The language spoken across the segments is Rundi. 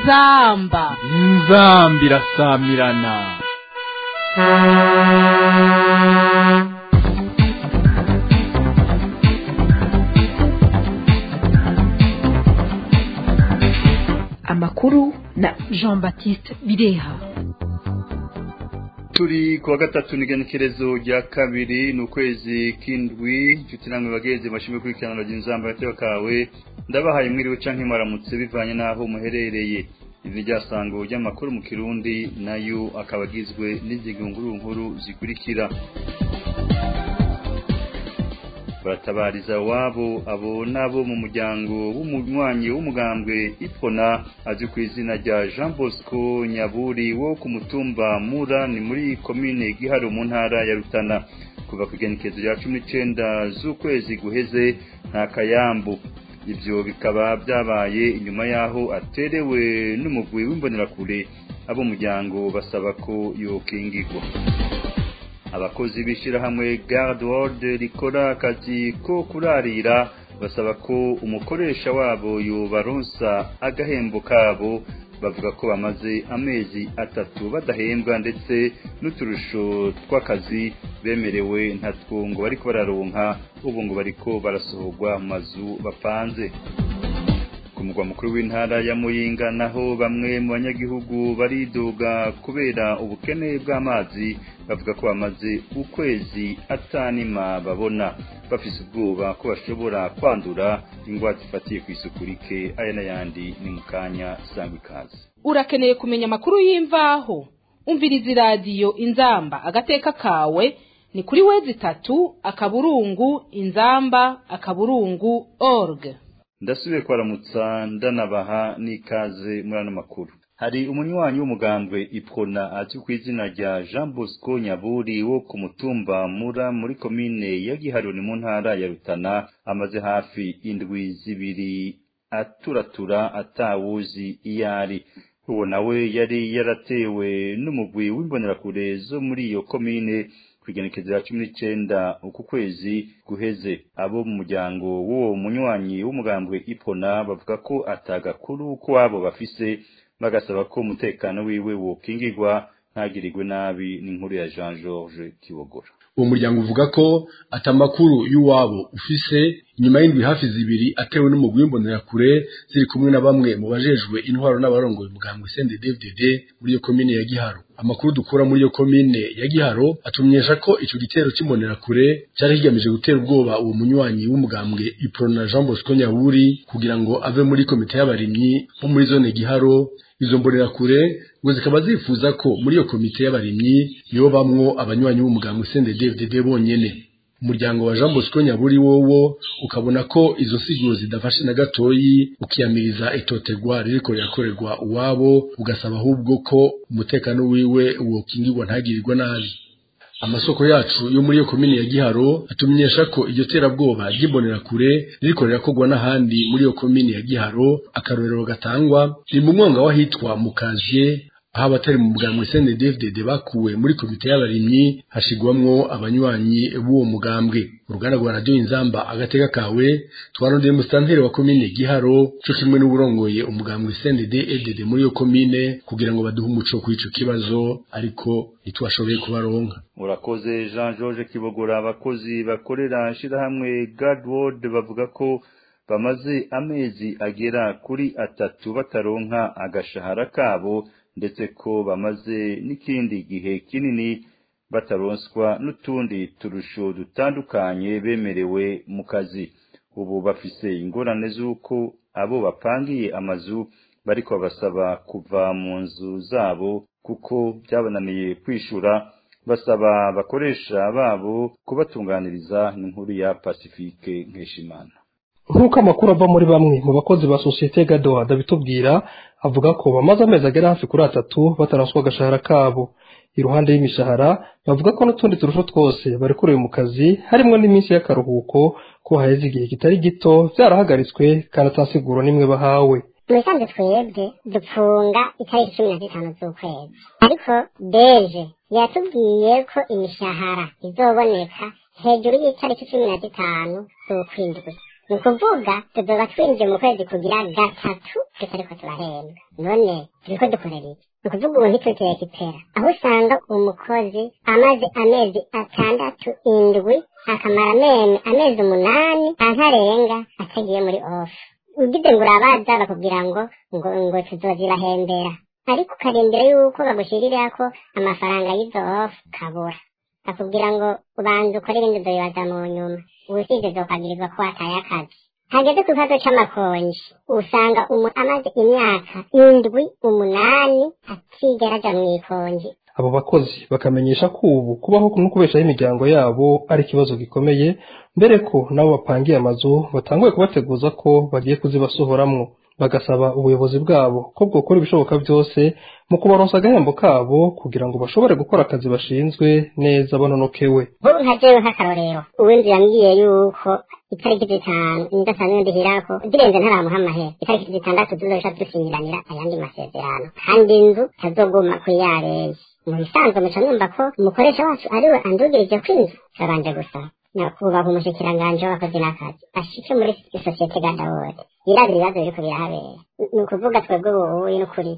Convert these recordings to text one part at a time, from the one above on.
inzamba inzamba irasamirana amakuru na jean baptiste bireha turi kuwa gatatu n'igenekerezo rya kabiri ni ukwezi k'indwi inshuti namwe bagenzi bashimwe kurikirana inzamba gateka kawe ndabahaye mwiriwe canke mwaramutse bivanye n'aho muherereye ivi ryasango ry'amakuru mu kirundi nayo akaba agizwe n'izigunguru nkuru zikurikira baratabariza wabo abo nabo mu muryango w'umunywanyi w'umugambwe ipfona azwi ku izina rya Jean Bosco Nyaburi wo ku mutumba Mura ni muri komine Giharo mu ntara ya Rutana kuva ku igenekezo rya cumi n'icenda z'ukwezi guheze nta kayambu ivyo bikaba byabaye inyuma yaho aterewe n'umugwi w'imbonerakure abo muryango basaba ko yokingirwa abakozi b'ishyirahamwe garde world rikora akazi ko kurarira basaba ko umukoresha wabo yobaronsa agahembo kabo bavuga ko bamaze amezi atatu badahembwa ndetse n'uturusho tw'akazi bemerewe ntatwo ngo bariko bararonka ubu ngo bariko barasohorwa mu mazu bapanze ku mugwa mukuru w'intara ya muyinga naho bamwe mu banyagihugu baridoga kubera ubukene bw'amazi bavuga ko bamaze ukwezi atanima babona bafise ubwoba ko bashobora kwandura ingwara zifatiye ku isuku rike aya n'ayandi ni mu kanya sangwa ikaze urakeneye kumenya amakuru y'imvaho umviriza iradiyo inzamba agateka kawe ni kuri wezi itatu akaburungu inzamba akaburungu org ndasubiye kwaramutsa ndanabaha n'ikaze muri ano makuru hari umunywanyi w'umugambwe ipfona azwi ku izina rya jean bosco nyaburi wo ku mutumba mura muri komine ya giharoni mu ntara ya rutana amaze hafi indwi zibiri aturatura atawuzi iyo ari uwo nawe yari yaratewe n'umugwi w'imbonerakure zo muri iyo komine kwigenekezo ya cumi n'icenda uku kwezi guheze abo mu muryango w'uwo munywanyi w'umugambwe ipona bavuga ko atagakuru ko abo bafise bagasaba ko umutekano wiwe wokingirwa ntagirirwe nabi n'inkuru ya Jean Georges Kibogora uwo muryango uvuga ko atamakuru y'uwabo ufise inyuma y'indwi hafi zibiri atewe n'umugwi w'imbonerakure ziri kumwe na bamwe mu bajejwe intwaro n'abarongoye umugambwe CNDD-FDD muri iyo komine ya Giharo amakuru dukura muri iyo komine ya Giharo atumenyesha ko ico gitero c'imbonerakure cari kigamije gutera ubwoba uwo munywanyi w'umugambwe Iprona Jean Bosco Nyaburi kugira ngo ave muri komite y'abarimyi bo muri zone Giharo izo mbonerakure ngo zikaba zifuza ko muri iyo komite y'abarimyi nibo bamwo abanywanyi b'umugambwe CNDD-FDD bonyene umuryango wa Jean Bosco Nyaburi wowo ukabona ko izo siguro zidafashe na gatoyi ukiyamiriza itotegwa ririko rirakorerwa uwabo ugasaba ahubwo ko umutekano wiwe wokingirwa ntagirirwa nabi amasoko yacu yo muri iyo komine ya Giharo atumenyesha ko iryo terabwoba ry'imbonerakure ririko rirakorwa n'ahandi muri iyo komine ya Giharo akarorero gatangwa ni mu mwonga w'ahitwa mu kaziye aho abatari mu mugambwe CNDD-FDD bakuwe muri komite y'abarimyi hashigwamwo abanywanyi b'uwo mugambwe uruganda rwa radio inzamba agateka kawe twarondeye musitanteri wa komine Giharo co kimwe n'uburongoye umugambwe CNDD-FDD muri iyo komine kugira ngo baduhe umuco kuri ico kibazo ariko ntitwashoboye kubaronka urakoze Jean Georges Kibogora abakozi bakorera shirahamwe Godward bavuga ko bamaze amezi agera kuri atatu bataronka agashahara kabo ndetse ko bamaze n'ikindi gihe kinini bataronswa n'utundi turusho dutandukanye bemerewe mu kazi ubu bafise ingorane z'uko abo bapangiye amazu bariko basaba kuva mu nzu zabo kuko byabananiye kwishura basaba abakoresha babo kubatunganiriza n'inkuru ya Pacifique Nkeshimana nk'uko amakuru ava muri bamwe mu bakozi ba sosiyete gadoha ndabitubwira avuga ko bamaze amezi agera hafi kuri atatu bataraswa agashahara kabo iruhande y'imishahara bavuga ko n'utundi turusho twose barekurewe mu kazi harimo n'iminsi y'akaruhuko ko haheze igihe kitari gito byarahagaritswe kandi atasiguro n'imwe bahawe mubisanzwe twebwe dupfunga itariki cumi na zitanu z'ukwezi ariko deje yatubwiye ko imishahara izoboneka hejuru y'itariki cumi na zitanu z'ukwindwi ni ukuvuga tuzoba twinjiye mu kwezi kugira gatatu tutariko turahembwa none turiko dukorera iki ni ukuvuga ubu ntitutekera ipera aho usanga umukozi amaze amezi atandatu indwi akamara amene amezi umunani antarenga atagiye muri ofu ugize ngo urabaza bakubwira ngo ngo ngo tuzozibahembera ariko ukarindira yuko bagushirirako amafaranga y'izo ofu kabura bakubwira ngo ubanza ukore ibindi uzobibaza mu nyuma ubusibye zokagirizwa ko wataye akazi hageze ku kibazo c'amakonji usanga umuntu amaze imyaka indwi umunani atigera aja mw'ikonji abo bakozi bakamenyesha ko ubu kubaho no kubeshaho imiryango yabo ari ikibazo gikomeye mbere ko nabo bapangiye amazu batanguye kubateguza ko bagiye kuzibasohoramwo bagasaba ubuyobozi bwabo ko bwokora ibishoboka byose mu kubaronsa agahembo kabo kugira ngo bashobore gukora akazi bashinzwe neza banonokewe nk'ubu nka jewe nk'akarorero uwinzu yambwiye yuko itariki zitanu indasanzwe ndihirako zirenze ntaramuha amahera itariki zitandatu tuzoca dusinyiranira ayandi masezerano kandi inzu tazoguma kuri yareye mu bisanzwe muca numva ko umukoresha wacu ariwe andugirije kw'inzu turabanje gusaba nakubaha umushikiranganji w'abakozi n'akazi ashike muri sosiyete gadawode yirabira ibibazo biriko birahabera ni ukuvuga twebwe ububuye n'ukuri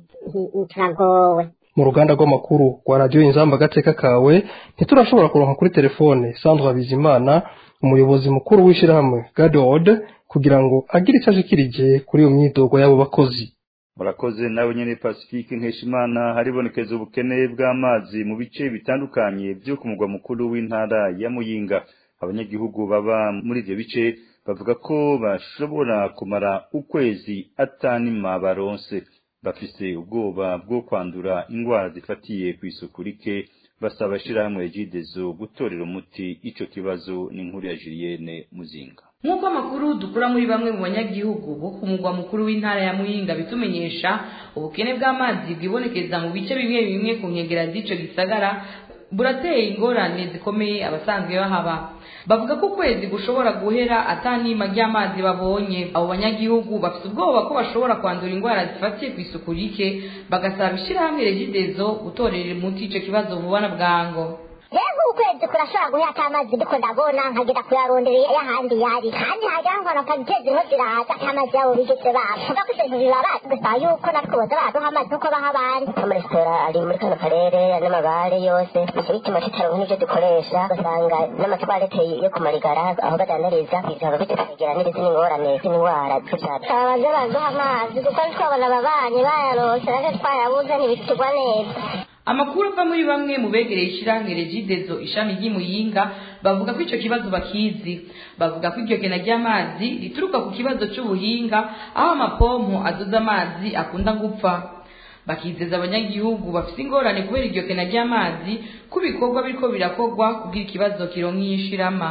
turagowe mu ruganda rw'amakuru rwa radiyo inzamba agateka kawe ntiturashobora kuronka kuri telefone sandra bizimana umuyobozi mukuru w'ishyirahamwe gadod kugira ngo agire icyo ashikirije kuri iyo myidogo y'abo bakozi murakoze nawe nyene pacifique nkeshimana haribonekeza ubukene bw'amazi mu bice bitandukanye byo ku mugwa mukuru w'intara ya muyinga abanyagihugu baba muri ivyo bice bavuga ko bashobora kumara ukwezi atanima baronse bafise ubwoba bwo kwandura ingwara zifatiye kw'isuku rike basaba ishirahamwe regidezo gutorera umuti ico kibazo n'inkuru ya Julienne Muzinga nk'uko amakuru dukura muri bamwe mu banyagihugu bo ku mugwa mukuru w'intara ya muyinga bitumenyesha ubukene bw'amazi bwibonekeza mu bice bimwe bimwe ku nkengera z'ico gisagara burateye ingorane zikomeye abasanzwe bahaba bavuga ko ukwezi gushobora guhera atanima ry'amazi babonye abo banyagihugu bafite ubwoba ko bashobora kwandura indwara zifatiye ku isuku rike bagasaba ishyirahamwe regidezo gutorera umuti ico kibazo vuba na bwango rero ukwezi kurashobora guhera atamazi ndiko ndabona nkagera kuyarondera y'ahandi yari kandi hajya nkora akagiteza inko ziraza atamazi yabo bigeze babo vuga ko ibintu bibabaza gusa yuko natwe boza baraduha amazi uko baha abandi amaresitora ari muri kano karere n'amabare yose nicyo gituma tutaronka n'ivyo dukoresha ugasanga n'amatwarete yo ku marigara aho badandariza bizaba bitukwegera n'izindi ngorane z'indwara z'ivyacu babaze baraduha amazi kuko twabona ababanyi bayaronse natwe twayabuze ntibitugwa neza amakuru ava muri bamwe mu begereye ishyirahamwe regidezo ishami ry'imuyinga bavuga ko icyo kibazo bakizi bavuga ko iryo kena ry'amazi rituruka ku kibazo cy'ubuhinga aho amapompo adoza amazi akunda gupfa bakizeza abanyagihugu bafite ingorane kubera iryo kena ry'amazi ko ibikorwa biriko birakorwa kugira ikibazo kironka iyishirama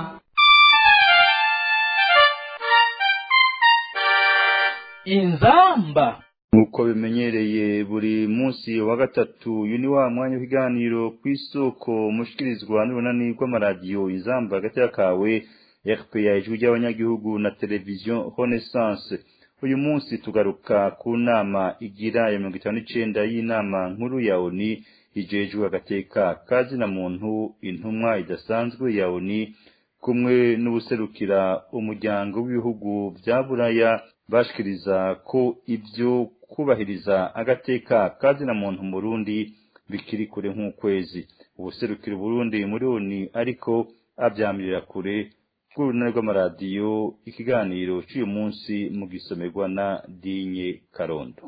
inzamba nk'uko bimenyereye buri munsi wa gatatu uyu ni wa mwanya w'ikiganiro ku isoko mushikirizwa n'urunani rw'amaradiyo izamba hagati kawe rpa ijwi ry'abanyagihugu na televiziyo renaissance uyu munsi tugaruka ku nama igira ya mirongo itanu n'icenda y'inama nkuru ya oni ijejwe agateka kazina muntu intumwa idasanzwe ya oni kumwe n'ubuserukira umuryango w'ibihugu vya buraya bashikiriza ko ibyo kubahiriza agateka kazina muntu mu Burundi bikiri kure nk'ukwezi ubuserukira Burundi muri oni ariko abyamirira kure rw'urunani rw'amaradiyo ikiganiro cy'uyu munsi mu gisomerwa na Dinye Karondo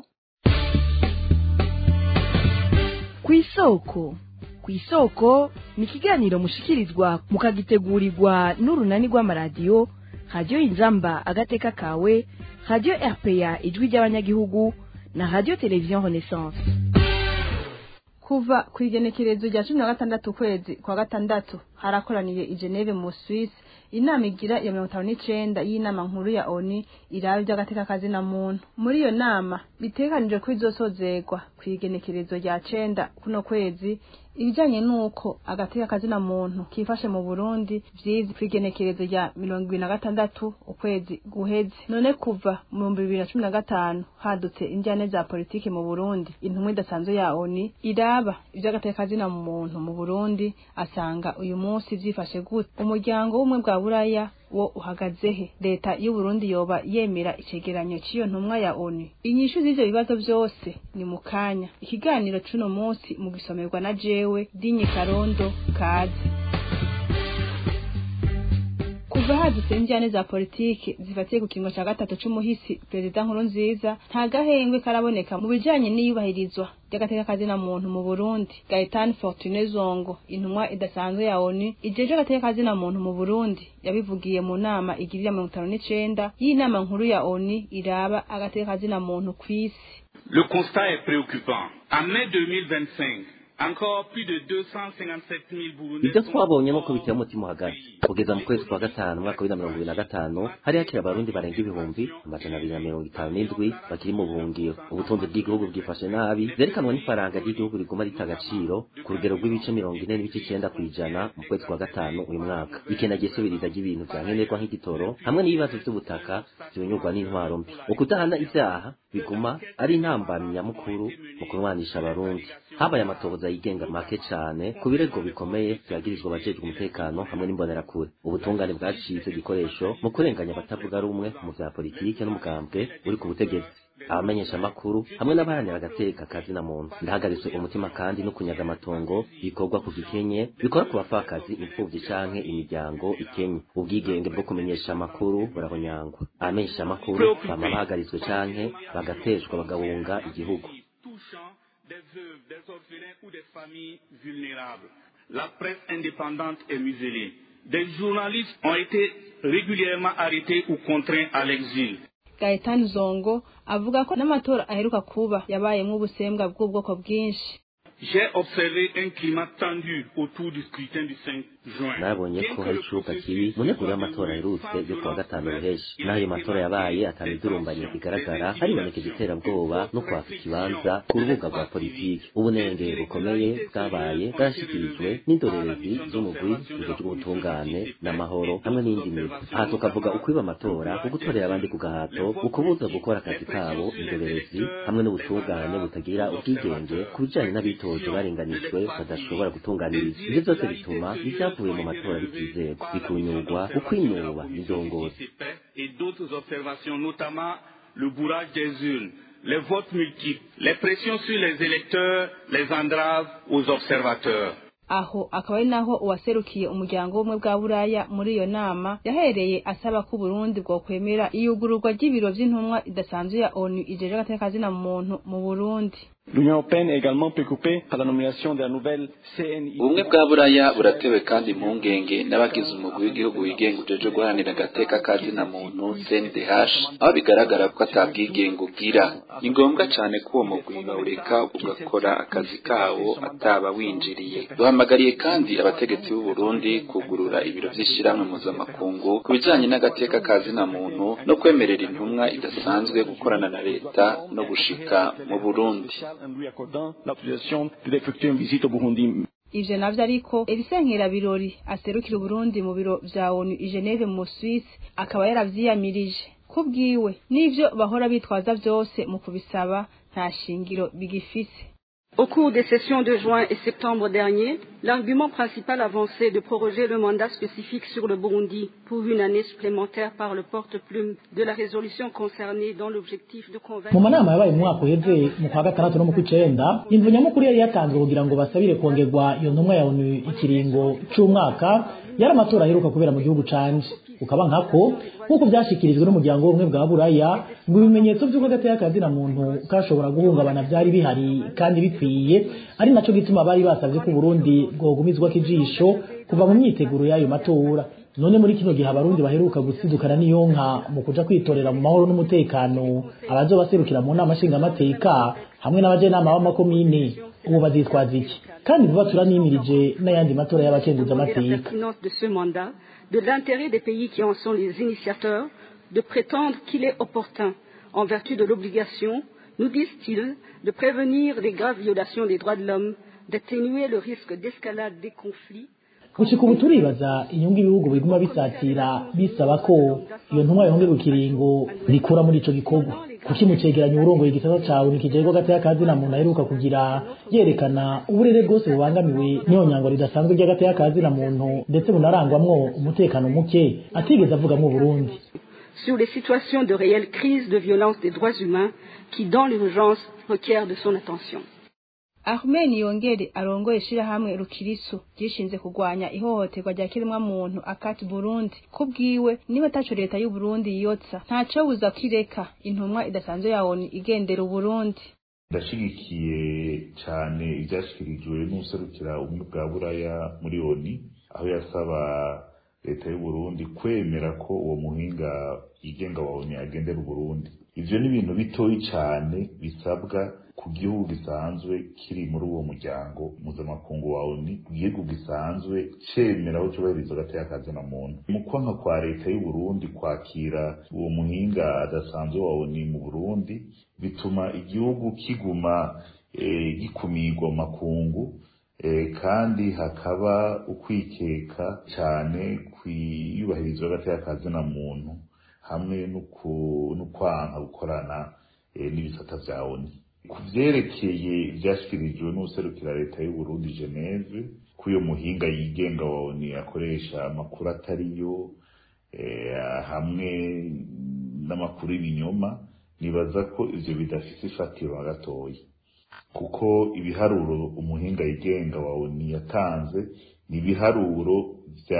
ku isoko ku isoko ni ikiganiro mushikirizwa mukagitegurirwa n'urunani rw'amaradiyo radiyo inzamba agateka kawe radiyo rpa ijwi ry'abanyagihugu na radiyo televiziyo renaissance kuva ku igenekerezo rya cumi na gatandatu ukwezi kwa gatandatu harakoraniye i geneve mu suisse inama igira ya mirongo itanu n'icenda y'inama nkuru ya oni iraba iby'agateka kazina muntu muri iyo nama bitegekanijwe ko izosozegwa ku igenekerezo rya cenda kuno kwezi ibijanye n'uko agateka kazina muntu kifashe mu burundi vyize ku igenekerezo rya mirongo ibiri na gatandatu ukwezi guheze none kuva mu bihumbi bibiri na cumi na gatanu hadutse injyane za politike mu burundi intumwa idasanzwe ya oni iraba ivy'agateka kazina muntu mu burundi asanga uyu munsi munsi vyifashe gute umuryango w'umwe bwa buraya wo uhagaze he leta y'u Burundi yoba yemera icegeranyo c'iyo ntumwa ya ONU inyishu z'ivyo bibazo vyose ni mu kanya ikiganiro c'uno munsi mu gisomerwa na jewe Dinye Karondo kaze kuva hadutse injyane za politiki zifatiye ku kingo cya gatatu c'umuhisi perezida nkuru nziza nta gahengwe karaboneka mu bijanye n'iyubahirizwa ry'agateka kazina muntu mu Burundi Gaetan Fortune Zongo intumwa idasanzwe ya ONU ijeje agateka kazina muntu mu Burundi yabivugiye mu nama igirira mirongo itanu n'icenda y'inama nkuru ya ONU iraba agateka kazina muntu kw'isi Le constat est préoccupant. En mai 2025, encore plus de 257 000 Burundais ibyo twabonye nuko biteye umutima uhagaze kugeza mu kwezi kwa gatanu umwaka w'ibihumbi na mirongo ibiri na gatanu hari hakiri abarundi barenga ibihumbi amajana abiri na mirongo itanu n'indwi bakiri mu buhungiro ubutunzi bw'igihugu bwifashe nabi vyerekanwa n'ifaranga ry'igihugu riguma rita agaciro ku rugero rw'ibice mirongo ine n'ibice icenda kw'ijana mu kwezi kwa gatanu uyu mwaka ikena gisubiriza ry'ibintu vya nkenerwa nk'igitoro hamwe n'ibibazo vy'ubutaka vyunyurwa n'intwaro mbi ukudahana ivyaha biguma ari intambamyi nyamukuru mu kurwanisha abarundi habaye amatohoza yigenga make cane ku birego bikomeye vyagirizwa abajejwe umutekano hamwe n'imbonerakure ubutungane bwacitse igikoresho mu kurenganya abatavuga rumwe mu vya politike n'umugambwe uri ku butegetsi abamenyesha amakuru hamwe n'abaharanira agateka kazina muntu ndahagaritse umutima kandi no kunyaga amatongo bikorwa ku gikenye bikora ku bapfakazi imfuvyi canke imiryango ikenye ubwigenge bwo kumenyesha amakuru burahonyangwa abamenyesha amakuru bama bahagaritswe canke bagateshwa bagahunga igihugu touchant des veuves, des orphelins ou des familles vulnérables. La presse indépendante est muselée. Des journalistes ont été régulièrement arrêtés ou contraints à l'exil. Gaetan Zongo avuga ko n'amatora aheruka kuba yabayemwo ubusembwa bw'ubwoko bwinshi J'ai observé un climat tendu autour du scrutin du 5 juin. nabonye ko hari icuka kibi mu nteguro y'amatora aherutse yo kuwa gatanu ruheshi n'ayo matora yabaye atanu idurumbanye igaragara hariboneka iterabwoba no kwaka ikibanza ku rubuga rwa politiki ubunenge bukomeye bwabaye bwarashyikirijwe n'indorerezi z'umugwi ujejwe ubutungane n'amahoro hamwe n'indi mirimo aha tukavuga ukwiba amatora ugutorera abandi ku gahato ukubuza gukora akazi kabo indorerezi hamwe n'ubutungane butagira ubwigenge ku bijanye n'abitoje barenganijwe badashobora gutunganirizwa ivyo byose bituma ivyavuye mu matora bitizerwa bikunyurwa ukwinuba indongozi Et d'autres observations, notamment le bourrage des urnes, les votes multiples, les pressions sur les électeurs, les entraves aux observateurs. aho akaba ari naho uwaserukiye umuryango w'ubumwe bwa buraya muri iyo nama yahereye asaba ko uburundi bwokwemera iyugururwa ry'ibiro vy'intumwa idasanzwe ya onu ijeje agateka kazina muntu mu burundi L'Union européenne est également préoccupée par la nomination de la nouvelle CNI. ubumwe bwa buraya buratewe kandi impungenge n'abagize umugwi w'igihugu wigenga ujejwe guharanira agateka kazina muntu cndh aho bigaragara ko atabwigenge ugira ni ngombwa cane ko uwo mugwi bawureka ugakora akazi kawo ataba winjiriye duhamagariye kandi abategetsi b'u Burundi kugurura ibiro vy'ishirahamwe mpuzamakungu ku bijanye n'agateka kazina muntu no kwemerera intumwa idasanzwe gukorana na leta no gushika mu Burundi En lui accordant l'autorisation d'effectuer une visite au Burundi. ivyo navyo ariko Elisenkera Birori aserukira Uburundi mu biro vya ONU i Geneve mu Suisse akaba yaravyiyamirije kubwiwe n'ivyo bahora bitwaza vyose mu kubisaba nta shingiro bigifise Au cours des sessions de juin et septembre dernier, l'argument principal avancé de proroger le mandat spécifique sur le Burundi pour une année supplémentaire par le porte-plume de la résolution concernée dans l'objectif de convaincre... mu manama yabaye mu mwaka uheze mu kwa gatandatu no mu kw'icenda imvu nyamukuru yari yatanzwe kugira ngo basabire kongerwa iyo ntumwa ya onu ikiringo c'umwaka yari amatora aheruka kubera mu gihugu canje ukaba nkako nk'uko vyashikirijwe n'umuryango w'ubumwe bwa buraya ngo ibimenyetso vy'uko agateka kazina muntu kashobora guhungabana vyari bihari kandi bikwiye ari naco gituma bari basavye ko uburundi bwogumizwako ijisho kuva mu myiteguro y'ayo matora none muri kino gihe abarundi baheruka gusidukana n'iyonka mu kuja kwitorera mu mahoro n'umutekano abazobaserukira mu nama nshingamateka hamwe n'abajenama b'amakomine ubu bazitwaza iki kandi vuba turanimirije n'ayandi matora y'abakenguzamateka pertinence de ce mandat, de l'intérêt des pays qui en sont les initiateurs, de prétendre qu'il est opportun, en vertu de l'obligation, nous disent-ils, de prévenir les graves violations des droits de l'homme, d'atténuer le risque d'escalade des conflits, gushika ubu turibaza inyungu ibihugu biguma bisatira bisaba ko iyo ntumwa yongerwa ikiringo rikura muri ico gikorwa kuki mu cegeranyo urongoye igisata cawe nikijejwe gati y'akazi na muntu aheruka kugira yerekana uburere bwose bubangamiwe n'iyonyango ridasanzwe ry'agati y'akazi na muntu ndetse bunarangwamwo umutekano muke atigeze avugamwo Burundi sur les situations de réelle crise de violence des droits humains qui, dans l'urgence, requièrent de son attention. Ahmed Yongere arongoye ishirahamwe Rukirisu ryishinze kurwanya ihohoterwa rya kiremwa muntu akati Burundi kubwiwe niba ataco leta y'u Burundi yiyotsa ntaco buza kwireka intumwa idasanzwe ya ONU igendera Burundi ndashigikiye cyane ibyashyikirijwe n'userukira ubumwe bwa buraya muri ONU aho yasaba leta y'u Burundi kwemera ko uwo muhinga yigenga wa ONU agendera Burundi ivyo ni ibintu bitoyi cyane bisabwa ku gihugu gisanzwe kiri muri uwo muryango mpuzamakungu wa ONU igihugu gisanzwe cemera aho cyubahiriza agateka kazi na muntu mu kwanka kwa leta y'u Burundi kwakira uwo muhinga adasanzwe wa ONU mu Burundi bituma igihugu kiguma e, gikumirwa mu makungu e, kandi hakaba ukwikeka cyane kwiyubahirizwa agateka kazi na muntu hamwe no kwanka gukorana e, n'ibisata vya ONU ku vyerekeye ivyashikirijwe n'userukira leta y'u Burundi Geneve ko uyo muhinga yigenga wa ONU akoresha amakuru atariyo eh, hamwe n'amakuru y'ibinyoma nibaza ko ivyo bidafise ifatiro na gatoya kuko ibiharuro umuhinga yigenga wa ONU yatanze ni ibiharuro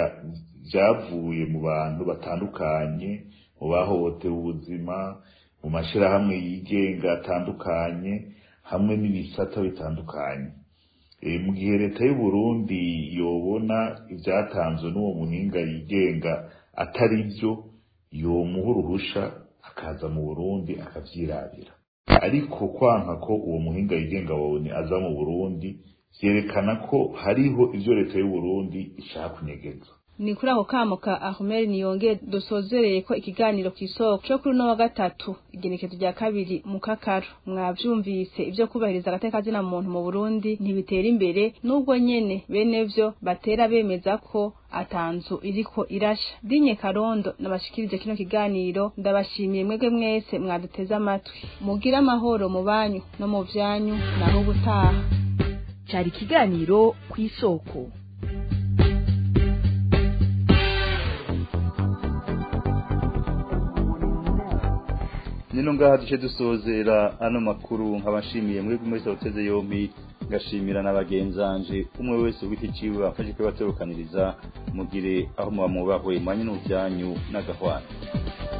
vyavuye mu bantu batandukanye mu bahohotewe ubuzima mu mashirahamwe yigenga atandukanye hamwe n'ibisata bitandukanye e, mu gihe leta y'u Burundi yobona ivyatanzwe n'uwo muhinga yigenga atari vyo yomuha uruhusha akaza mu Burundi akavyirabira ariko kwanka ko uwo muhinga yigenga wawe aza mu Burundi vyerekana ko hariho ivyo leta y'u Burundi ishaka kunyegeza ni kuri ako kamo ka Ahmed Niyonge dusozereye ko ikiganiro kw'isoko cyo kuri no wa gatatu igenekezo rya kabiri mu kakaro mwavyumvise ivyo kubahiriza agateka zina muntu mu Burundi ntibitera imbere nubwo nyene bene vyo batera bemeza ko atanzu iriko irasha dinye karondo nabashikirije kino kiganiro ndabashimiye mwebwe mwese mwaduteze amatwi mugira amahoro mu banyu no mu vyanyu naho ubutaha cari ikiganiro kw'isoko nino ngaha duce dusozera ano makuru nkabashimiye mwebwe mwese wateze yompi ngashimira na bagenzanje umwe wese ugiti ciwe bafashe kwibaterukaniriza mugire aho muba mubahwe manye n'ubyanyu n'agahwana